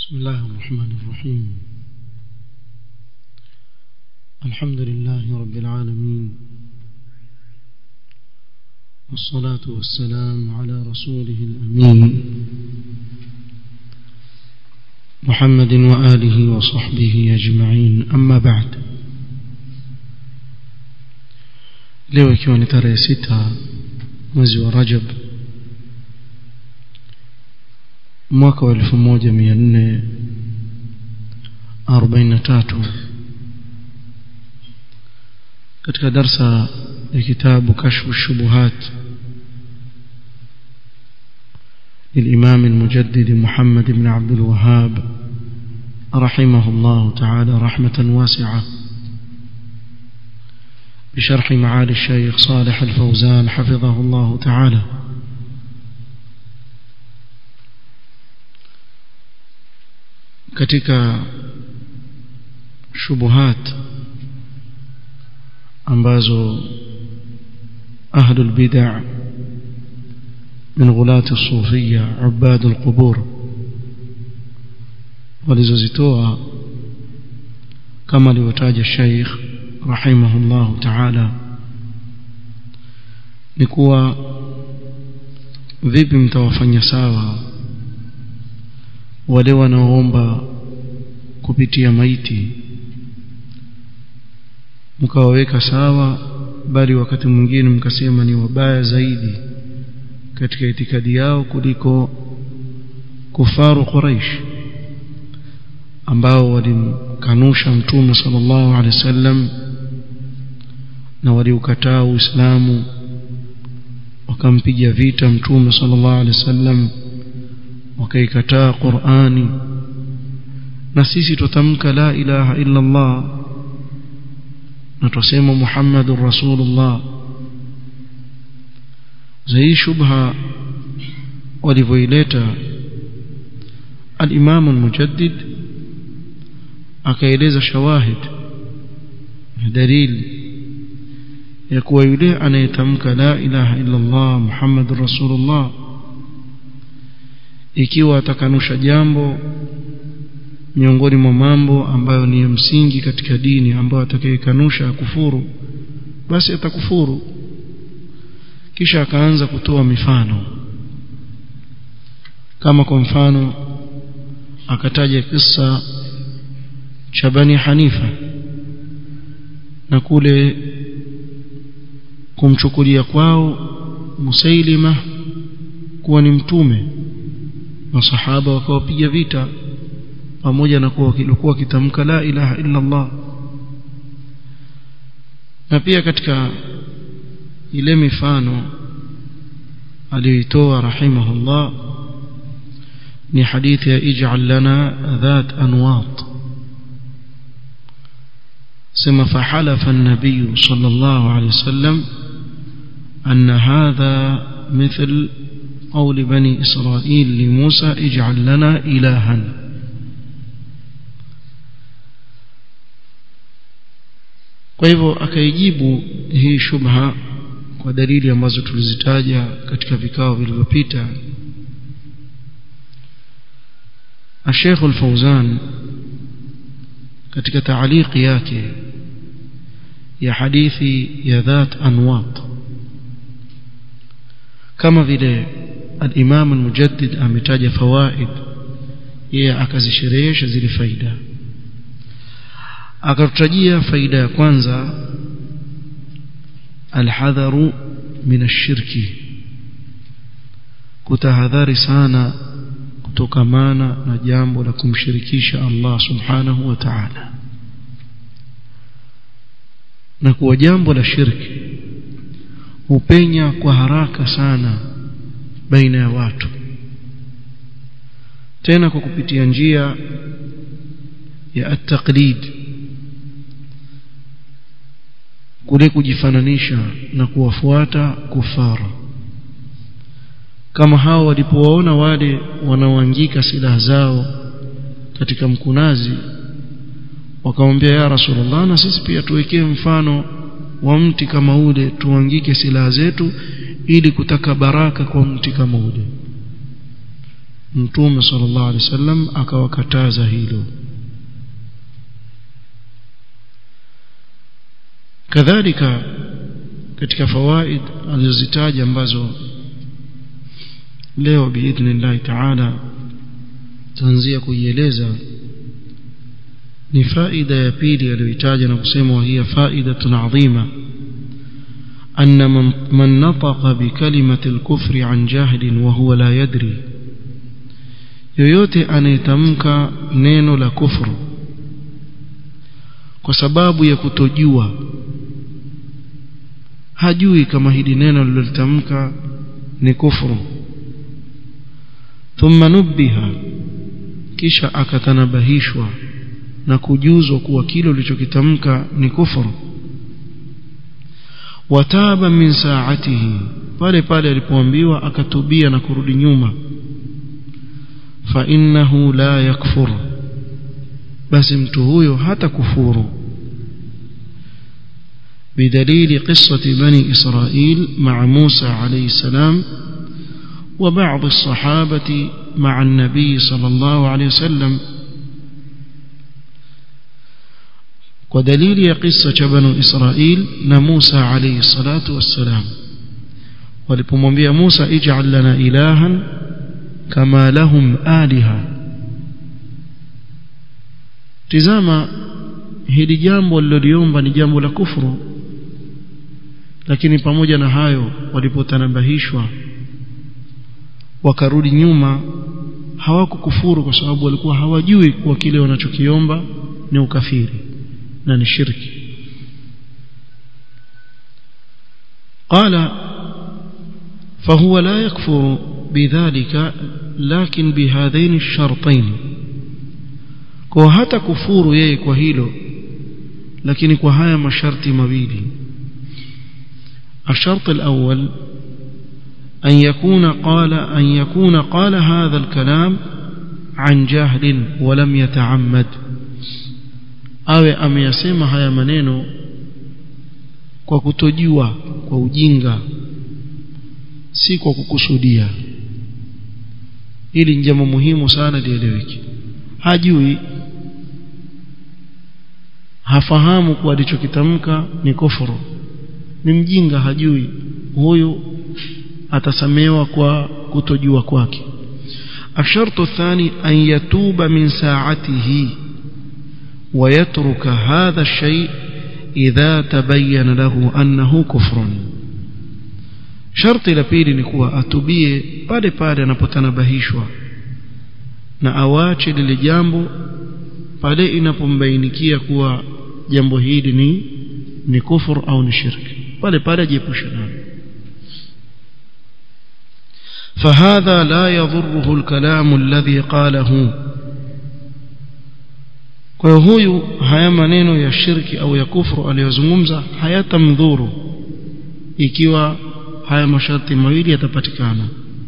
بسم الله الرحمن الرحيم الحمد لله رب العالمين والصلاة والسلام على رسوله الأمين محمد وآله وصحبه أجمعين أما بعد leo ikiwa ni tarehe sita mwezi wa rajab mwaka wa elfu moja mia nne arobaini na tatu katika darsa ya kitabu kashfu shubuhat للإمام المجدد محمد بن عبد الوهاب رحمه الله تعالى رحمة واسعة بشرح معالي الشيخ صالح الفوزان حفظه الله تعالى katika shubuhat ambazo أهل البدع من غلاة الصوفية عباد القبور walizozitoa kama alivyotaja Sheikh rahimahullah ta'ala ni kuwa vipi mtawafanya sawa wale wanaoomba kupitia maiti mkawaweka sawa bali wakati mwingine mkasema ni wabaya zaidi katika itikadi yao kuliko kufaru Quraish ambao walimkanusha mtume sallallahu alaihi wasallam na waliukataa Uislamu wakampiga vita mtume sallallahu alaihi wasallam wakaikataa Qur'ani na sisi tutamka la ilaha illa Allah na tusema Muhammadur Rasulullah zai shubha walivyoileta al-Imam al-Mujaddid akaeleza shawahid dalili ya kuwa yule anayetamka la ilaha illa Allah Muhammadur Rasulullah ikiwa atakanusha jambo miongoni mwa mambo ambayo ni ya msingi katika dini ambayo atakayekanusha kufuru basi atakufuru kisha akaanza kutoa mifano kama kwa mfano akataja kisa cha Bani Hanifa na kule kumchukulia kwao Musailima kuwa ni mtume masahaba wakawapiga vita pamoja na kuwa kilikuwa kitamka la ilaha illa Allah na pia katika ile mifano aliyoitoa rahimahullah ni hadithi ya ij'al lana dhat anwat sema fahalafa an-nabiy sallallahu alayhi wasallam anna hadha مثل قول بني إسرائيل لموسى اجعل لنا إلها kwa hivyo akaijibu hii shubha kwa dalili ambazo tulizitaja katika vikao vilivyopita Sheikh Al-Fauzan katika taaliki yake ya hadithi ya dhat anwat kama vile al-Imam al-Mujaddid ametaja fawaid yeye akazisherehesha zile faida akatutajia faida ya kwanza alhadharu min ashirki kutahadhari sana kutokamana na jambo la kumshirikisha Allah subhanahu wa ta'ala na kuwa jambo la shirki hupenya kwa haraka sana baina ya watu tena kwa kupitia njia ya at-taqlid kule kujifananisha na kuwafuata kufara kama hao walipowaona wale wanaoangika silaha zao katika mkunazi wakamwambia ya rasulullah na sisi pia tuwekee mfano wa mti kama ule tuangike silaha zetu ili kutaka baraka kwa mti kama ule mtume sallallahu alaihi wasallam akawakataza hilo kadhalika katika fawaid alizozitaja ambazo leo biidhnillahi taala taanzia kuieleza ni faida ya pili aliyoitaja na kusema وهي فائدة عظيمة أن من, من نطق بكلمة الكفر عن جهل وهو لا يدري yoyote anayetamka neno la kufru kwa sababu ya kutojua hajui kama hili neno lilotamka ni kufru thumma nubbiha kisha akatanabahishwa na kujuzwa kuwa kile ulichokitamka ni kufuru wataba min saatihi pale pale alipoambiwa akatubia na kurudi nyuma fa innahu la yakfur basi mtu huyo hata kufuru بدليل قصة بني إسرائيل مع موسى عليه السلام وبعض الصحابة مع النبي صلى الله عليه وسلم ودليل قصة بنو إسرائيل نموسى عليه الصلاة والسلام ولبمwambia موسى اجعل لنا إلها كما لهم آلهة tizama hili jambo waliloliomba ni jambo la kufuru lakini pamoja na hayo walipotanabahishwa wakarudi nyuma hawakukufuru kwa sababu walikuwa hawajui kuwa kile wanachokiomba ni ukafiri na ni shirki قال فهو لا يكفر بذلك لكن بهذين الشرطين kwa hata kufuru yeye kwa hilo lakini kwa haya masharti mawili الشرط الأول أن يكون قال أن يكون قال هذا الكلام عن جهل ولم يتعمد awe ameyasema haya maneno kwa kutojua kwa ujinga si kwa kukusudia hili ni jambo muhimu sana lieleweke hajui hafahamu kuwa alichokitamka ni kufuru ni mjinga hajui huyu atasamewa kwa kutojua kwake الشرط الثاني أن يتوب من ساعته ويترك هذا الشيء إذا تبين له أنه كفر شرط لبيل نكوى أتوبيه pale pale anapotanabahishwa na awache lile jambo pale inapombainikia kuwa jambo hili ni ni kufur au ni shirki pale pale ajiepusha nalo فهذا لا يضره الكلام الذي قاله kwa huyu haya maneno ya shirki au ya kufru aliyozungumza hayatamdhuru ikiwa haya masharti mawili yatapatikana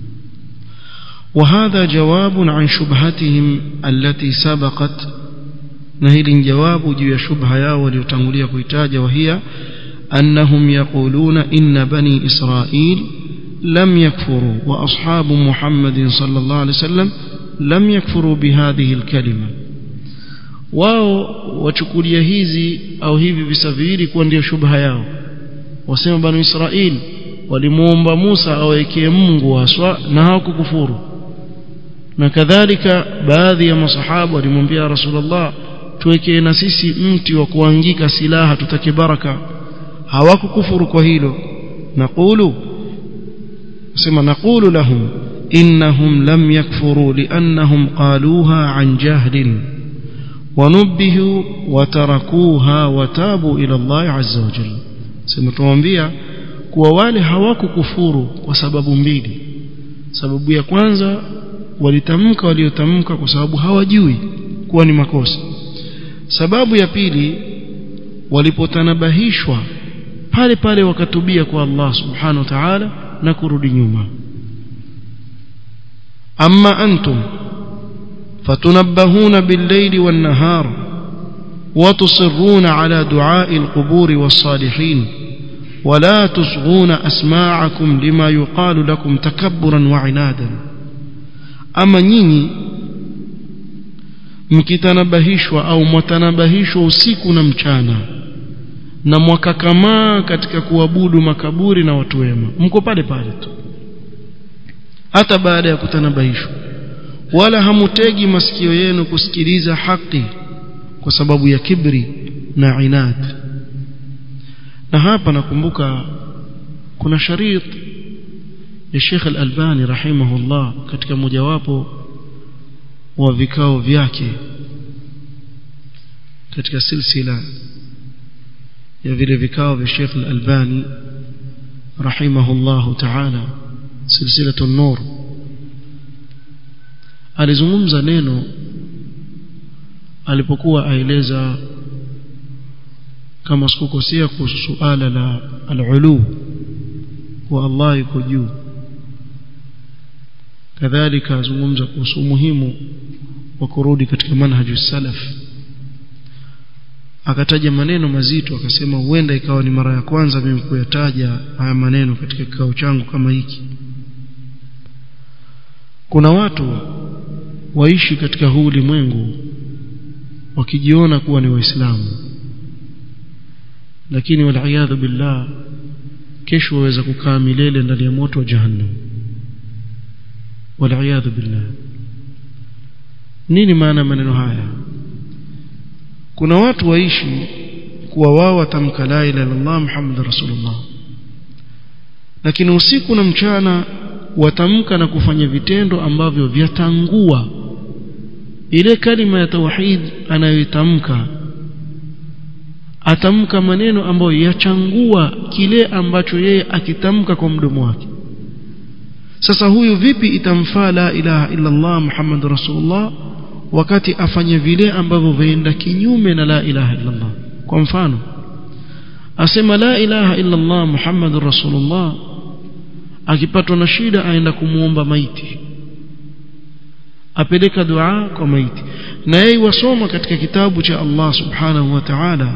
وهذا جواب عن شبهتهم التي سبقت نهيل جواب جوا شبهة yao waliotangulia kuitaja وهي أنهم يقولون إن بني إسرائيل لم يكفروا وأصحاب محمد صلى الله عليه وسلم لم يكفروا بهذه الكلمة wao wachukulia hizi au hivi visa viwili kuwa ndio shubha yao wasema banu Israil walimuomba Musa awekee Mungu haswa na hawakukufuru na kadhalika baadhi ya masahaba walimwambia Rasulullah tuwekee na sisi mti wa kuangika silaha tutake baraka hawakukufuru kwa hilo naqulu sema naqulu lahum innahum lam yakfuru liannahum qaluha an jahlin ونبهوا وتركوها وتابوا إلى الله عز وجل sema tuwaambia kuwa wale hawakukufuru kwa sababu mbili sababu ya kwanza walitamka waliotamka kwa sababu hawajui kuwa ni makosa sababu ya pili walipotanabahishwa pale pale wakatubia kwa Allah subhanahu wa ta'ala na kurudi nyuma amma antum فتنبهون بالليل والنهار وتصرون على دعاء القبور والصالحين ولا تصغون أسماعكم لما يقال لكم تكبرا وعنادا ama nyinyi mkitanabahishwa au mwatanabahishwa usiku na mchana na mwakakamaa katika kuabudu makaburi na watu wema mko pale pale tu hata baada ya kutanabahishwa wala hamutegi masikio yenu kusikiliza haki kwa sababu ya kibri na inad na hapa nakumbuka kuna sharit ya Sheikh Al-Albani rahimahullah katika mojawapo wa vikao vyake katika silsila ya vile vikao vya Sheikh Al-Albani rahimahullah ta'ala silsilatu an-nur alizungumza neno alipokuwa aeleza kama sikukosea kuhusu suala la al-ulu wa Allah yuko juu kadhalika azungumza kuhusu umuhimu wa kurudi katika manhaju salaf akataja maneno mazito akasema huenda ikawa ni mara ya kwanza mimi kuyataja haya maneno katika kikao changu kama hiki kuna watu waishi katika huu ulimwengu wakijiona kuwa ni waislamu lakini waliyadhu billah kesho waweza kukaa milele ndani ya moto wa jahannam waliyadhu billah nini maana maneno haya kuna watu waishi kuwa wao watamka la ilaha illallah muhammad rasulullah lakini usiku na mchana watamka na kufanya vitendo ambavyo vyatangua ile kalima ya tauhid anayoitamka atamka maneno ambayo yachangua kile ambacho yeye akitamka kwa mdomo wake sasa huyu vipi itamfaa la ilaha illa Allah Muhammad Rasulullah wakati afanye vile ambavyo vaenda kinyume na la ilaha illa Allah kwa mfano asema la ilaha illa Allah Muhammad Rasulullah akipatwa na shida aenda kumuomba maiti apeleka dua kwa maiti na yeye wasoma katika kitabu cha Allah subhanahu wa ta'ala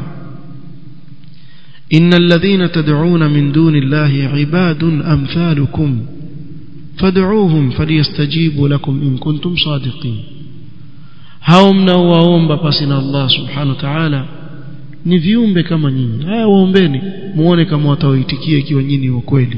إن الذين تدعون من دون الله عباد أمثالكم فادعوهم فليستجيبوا لكم إن كنتم صادقين hao mnaowaomba pasi na Allah subhanahu wa ta'ala ni viumbe kama nyinyi haya waombeni muone kama watawaitikia ikiwa nyinyi wa kweli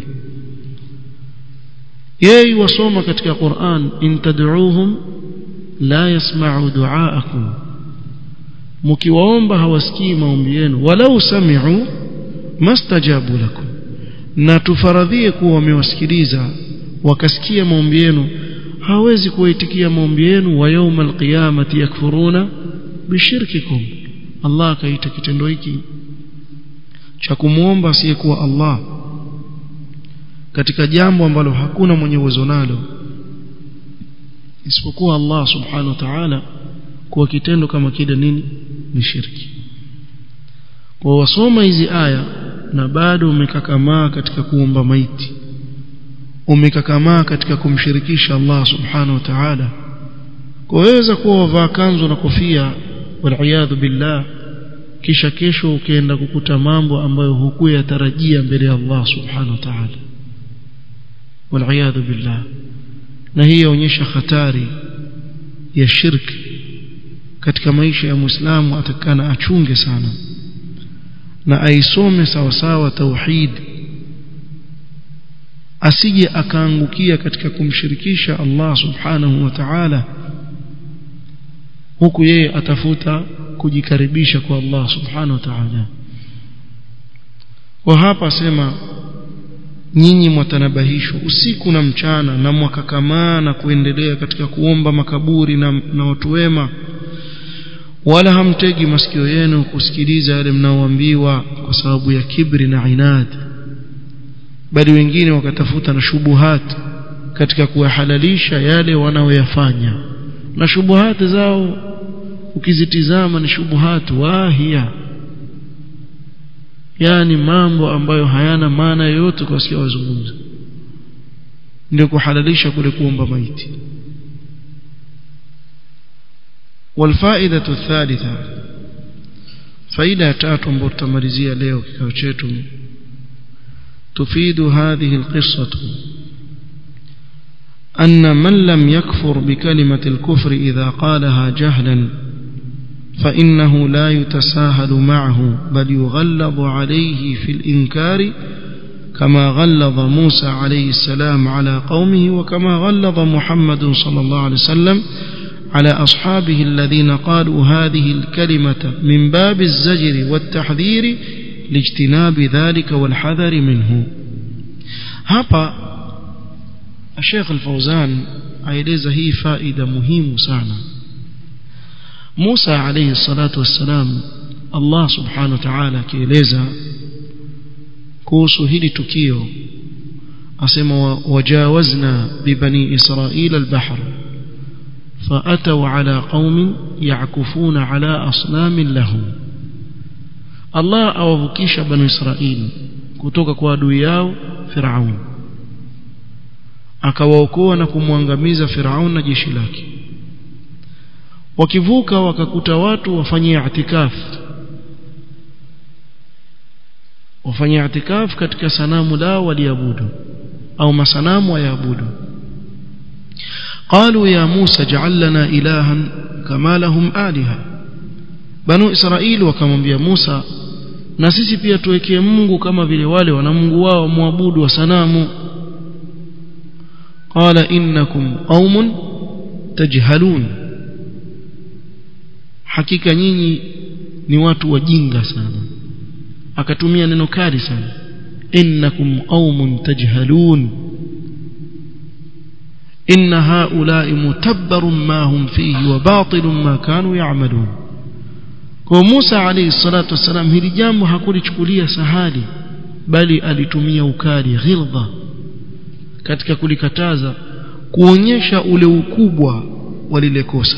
yeye wasoma katika Qur'an in tad'uuhum la yasma'u du'aakum mkiwaomba hawasikii maombi yenu walau sami'u mastajabu lakum na tufaradhie kuwa wamewasikiliza wakasikia maombi yenu hawezi kuwaitikia maombi yenu wa yawmal qiyamati yakfuruna bishirkikum Allah akaita kitendo hiki cha kumwomba asiyekuwa Allah katika jambo ambalo hakuna mwenye uwezo nalo isipokuwa Allah subhanahu wa ta'ala kuwa kitendo kama kile nini ni shirki kwa wasoma hizi aya na bado umekakamaa katika kuomba maiti umekakamaa katika kumshirikisha Allah subhanahu wa ta'ala kuweza kuwa wavaa kanzu na kofia waliyadhu billah kisha kesho ukienda kukuta mambo ambayo hukuyatarajia mbele ya Allah subhanahu wa ta'ala waliyadhu billah na hii yaonyesha hatari ya shirki katika maisha ya muislamu atakana achunge sana na aisome sawa sawa tauhid asije akaangukia katika kumshirikisha Allah subhanahu wa ta'ala huku yeye atafuta kujikaribisha kwa Allah subhanahu wa ta'ala kwa hapa sema nyinyi mwatanabahishwa usiku na mchana na mwakakamaa na kuendelea katika kuomba makaburi na, na watu wema wala hamtegi masikio yenu kusikiliza yale mnaoambiwa kwa sababu ya kibri na inad bali wengine wakatafuta na shubuhat katika kuyahalalisha yale wanaoyafanya na shubuhati zao ukizitizama ni shubuhat wahia yani mambo ambayo hayana maana yoyote kwa sio wazungumza ndio kuhalalisha kule kuomba maiti والفائده الثالثه فائده tatu ambayo tutamalizia leo kikao chetu تفيد هذه القصة أن من لم يكفر بكلمة الكفر إذا قالها جهلا فإنه لا يتساهل معه بل يغلظ عليه في الإنكار كما غلظ موسى عليه السلام على قومه وكما غلظ محمد صلى الله عليه وسلم على أصحابه الذين قالوا هذه الكلمة من باب الزجر والتحذير لاجتناب ذلك والحذر منه hapa Sheikh Al-Fauzan aeleza hii faida muhimu sana Musa alayhi salatu wassalam Allah subhanahu wa ta'ala akieleza kuhusu hili tukio asema wajawazna bibani israila al-bahr فأتوا على قوم يعكفون على أصنام لهم الله أوفكيش بنو إسرائيل kutoka kwa adui yao Firaun akawaokoa na kumwangamiza Firaun na jeshi lake wakivuka wakakuta watu wafanyia itikaf wafanyia itikaf katika sanamu lao waliabudu au masanamu wayaabudu قالوا يا موسى اجعل لنا إلها كما لهم آلهة بنو إسرائيل وكمwambia Musa na sisi pia tuwekee Mungu kama vile wale wana Mungu wao muabudu wa sanamu qala innakum qaumun tajhalun hakika nyinyi ni watu wajinga sana akatumia neno kali sana innakum qaumun tajhalun إن هؤلاء متبر ما هم فيه وباطل ما كانوا يعملون kwa Musa alayhi salatu wasalam hili jambo hakulichukulia sahali bali alitumia ukali ghilza katika kulikataza kuonyesha ule ukubwa wa lile kosa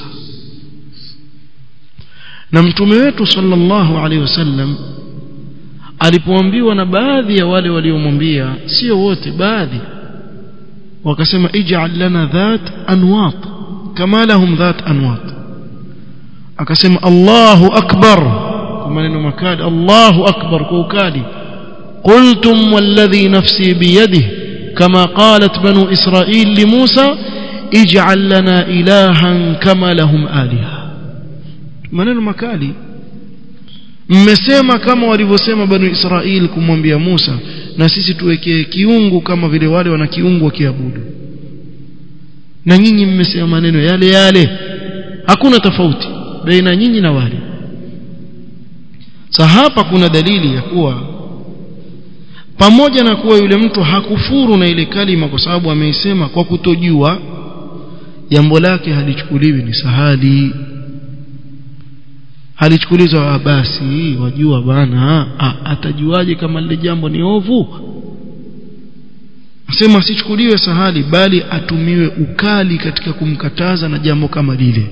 na mtume wetu sallallahu alaihi wasallam alipoambiwa na baadhi ya wale waliomwambia sio wote baadhi wakasema ij'al lana dhat anwat kama lahum dhat anwat akasema Allahu akbar kwa maneno makali Allahu akbar kwa ukali qultum walladhi nafsi biyadihi kama qalat banu israil li Musa ij'al lana ilahan kama lahum aliha maneno makali mmesema kama walivyosema banu Israil kumwambia Musa na sisi tuwekee kiungu kama vile wale wana kiungu wakiabudu na nyinyi mmesema maneno yale yale hakuna tofauti baina nyinyi na wale sasa hapa kuna dalili ya kuwa pamoja na kuwa yule mtu hakufuru na ile kalima kwa sababu ameisema kwa kutojua jambo lake halichukuliwi ni sahali halichukulizwa basi wajua bana atajuaje kama lile jambo ni ovu asema asichukuliwe sahali bali atumiwe ukali katika kumkataza na jambo kama lile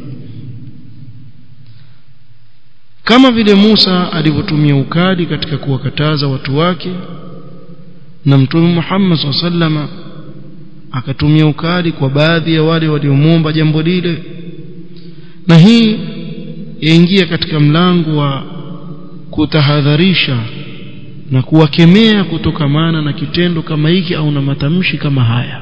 kama vile Musa alivyotumia ukali katika kuwakataza watu wake na mtume Muhammad SAW akatumia ukali kwa baadhi ya wale waliomwomba jambo lile na hii yaingia katika mlango wa kutahadharisha na kuwakemea kutokamana na kitendo kama hiki au na matamshi kama haya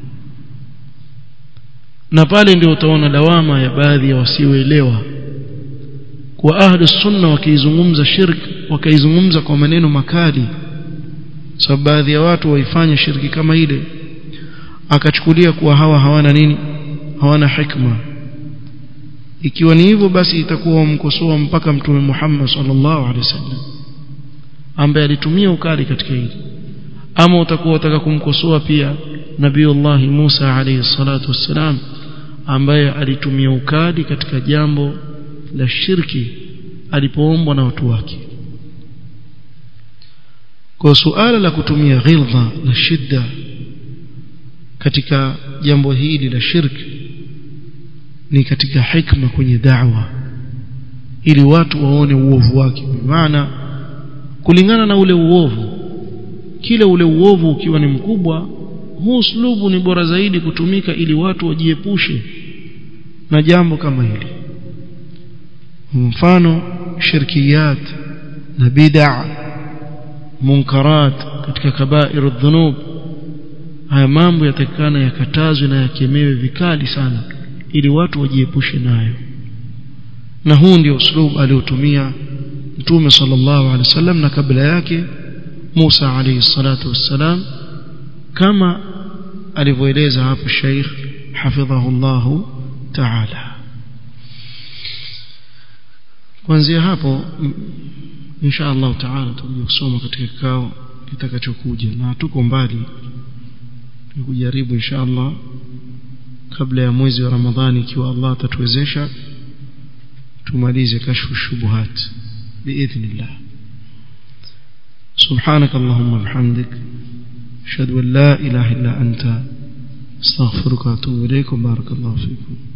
na pale ndio utaona lawama ya baadhi ya wasioelewa kwa ahli sunna wakiizungumza shirk wakaizungumza kwa maneno makali sababu baadhi ya watu waifanya shirki kama ile akachukulia kuwa hawa hawana nini hawana hikma ikiwa ni hivyo basi itakuwa wamkosoa mpaka mtume Muhammad sallallahu alaihi wasallam ambaye alitumia ukali katika hili ama utakuwa utaka kumkosoa pia nabiiullah Musa alayhi salatu wassalam ambaye alitumia ukali katika jambo la shirki alipoombwa na watu wake kwa suala la kutumia ghilza na shidda katika jambo hili la shirki ni katika hikma kwenye da'wa ili watu waone uovu wake maana kulingana na ule uovu kile ule uovu ukiwa ni mkubwa huu uslubu ni bora zaidi kutumika ili watu wajiepushe na jambo kama hili mfano shirkiyat na bid'a munkarat katika kabairu dhunub haya mambo yatakikana yakatazwe na yakemewe vikali sana ili watu wajiepushe nayo na huu ndio uslub aliotumia mtume sallallahu alaihi wasallam na kabla yake Musa alayhi salatu wassalam kama alivyoeleza hapo Sheikh hafidhahu Allah ta'ala kuanzia hapo insha Allah ta'ala tutakuja kusoma katika kikao kitakachokuja na tuko mbali kujaribu insha Allah kabla ya mwezi wa Ramadhani ikiwa Allah atatuwezesha tumalize kashfu shubuhat biidhnillah سبحانك اللهم وبحمدك اشهد ان لا اله الا انت استغفرك واتوب اليك وبارك الله فيكم